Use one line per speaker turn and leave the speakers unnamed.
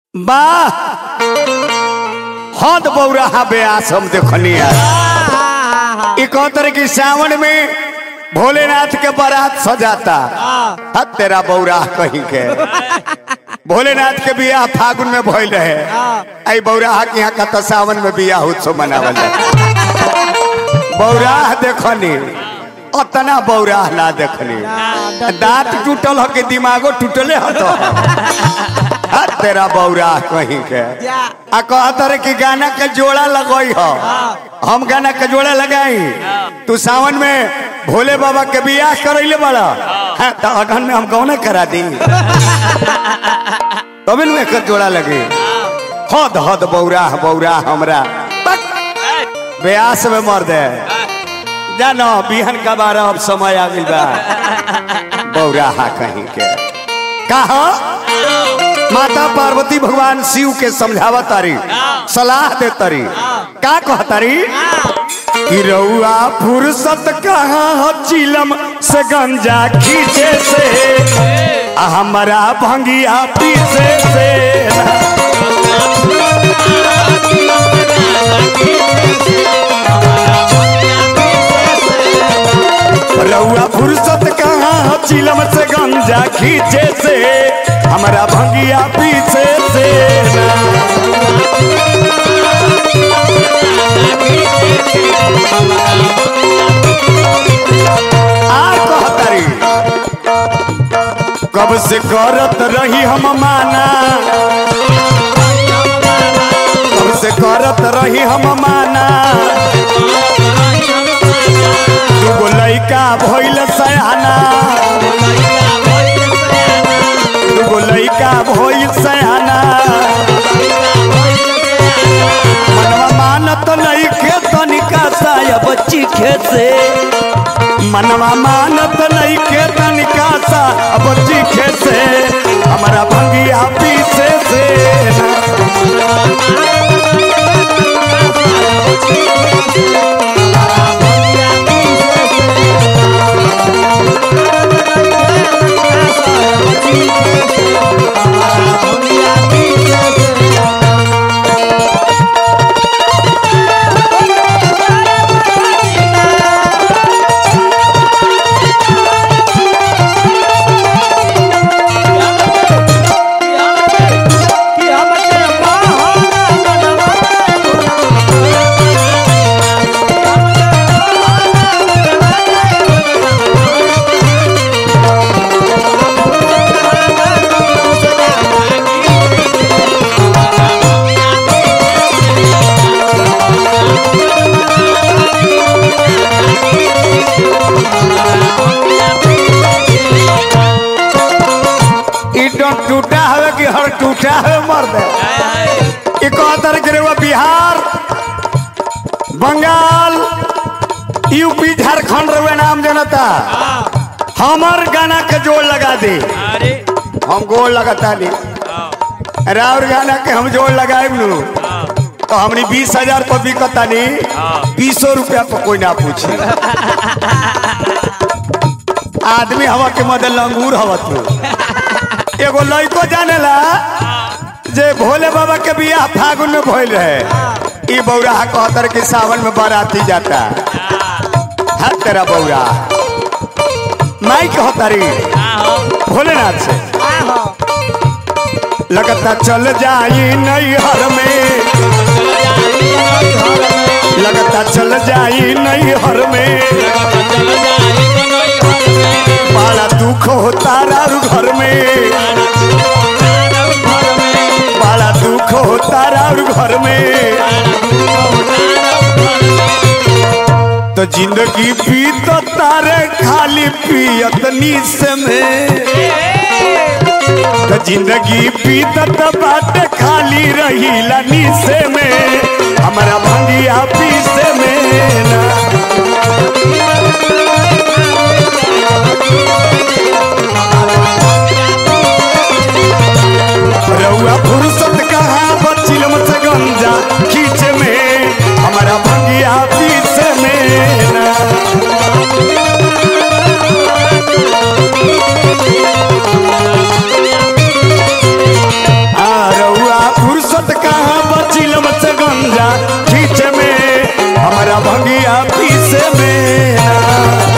वाह हद बौरा बेआस हम देखनी है ई कहतर की सावन में भोलेनाथ के बारात सजाता हद तेरा बौरा कहीं के भोलेनाथ के बियाह फागुन में भइल रहे आई बौराह के यहाँ का तो सावन में बियाह उत्सव मनावल जाता बौराह देखनी अतना बौराह ना देखनी दांत टूटल हो के दिमागो टूटले हो तो हद तेरा बौराह कहीं के आ कहतर कि गाना के जोड़ा लगई हो हम गाना के जोड़ा लगाई तू सावन में भोले बाबा के बियाह करैले बड़ा हाँ, तो अगन में हम कौन करा दी तभी में एक जोड़ा लगे हद हद बौराह बौराह हमरा बक, ब्यास में मर दे जानो बिहन का बारह अब समय आ गई बा बौराहा कहीं के कहा माता पार्वती भगवान शिव के समझावा तारी सलाह दे तारी का कह तारी कि रउआ फुर्सत कहाँ हो चिलम से गंजा खींचे से आ हमारा भंगिया पीछे से रउआ फुर्सत कहाँ हो चिलम से गंजा खींचे से हमारा भंगिया पीछे से आ कहतारी कब से करत रही हम माना कब से करत रही हम माना दूगो लइका भइल सयाना दूगो लइका भइल सयाना मनवा मानत नइखे तनिका सा बच्ची खेसे मनवा मानत नइखे तनिका सा बच्ची खेसे हमारा भंगिया पीछे से ईटन टूटा हवे कि हर टूटा हवे मर दे ई कहतर के रे वो बिहार बंगाल यूपी झारखंड रे नाम जनता हमर गाना के जोड़ लगा दे
अरे
हम गोड़ लगाता नहीं राउर गाना के हम जोड़ लगाए नु तो हमनी बीस हजार पर बिकता नहीं बीसो रुपया पर कोई ना पूछे आदमी हवा के मदद लंगूर हवा तू एगो लड़को जानेला जे भोले बाबा के बियाह फागुन में भइल रहे ई बौरा कहतर के सावन में बाराती जाता हर तेरा बौरा माई कहतारी भोलेनाथ से लगता चल जाई नैहर में लगता चल जाई नैहर में बड़ा दुख होता रारू घर में बड़ा दुख होता रारू घर में तो जिंदगी बीत तारे खाली पियत नीस में तो जिंदगी बीतत बाटे खाली रहीला नीसे में हमारा भंगिया पीसे में ना रउआ फुर्सत कहाँ बचिलम से गंजा खींच में हमारा भंगिया पीसे में ना आ रउआ भंगिया पीसे में ना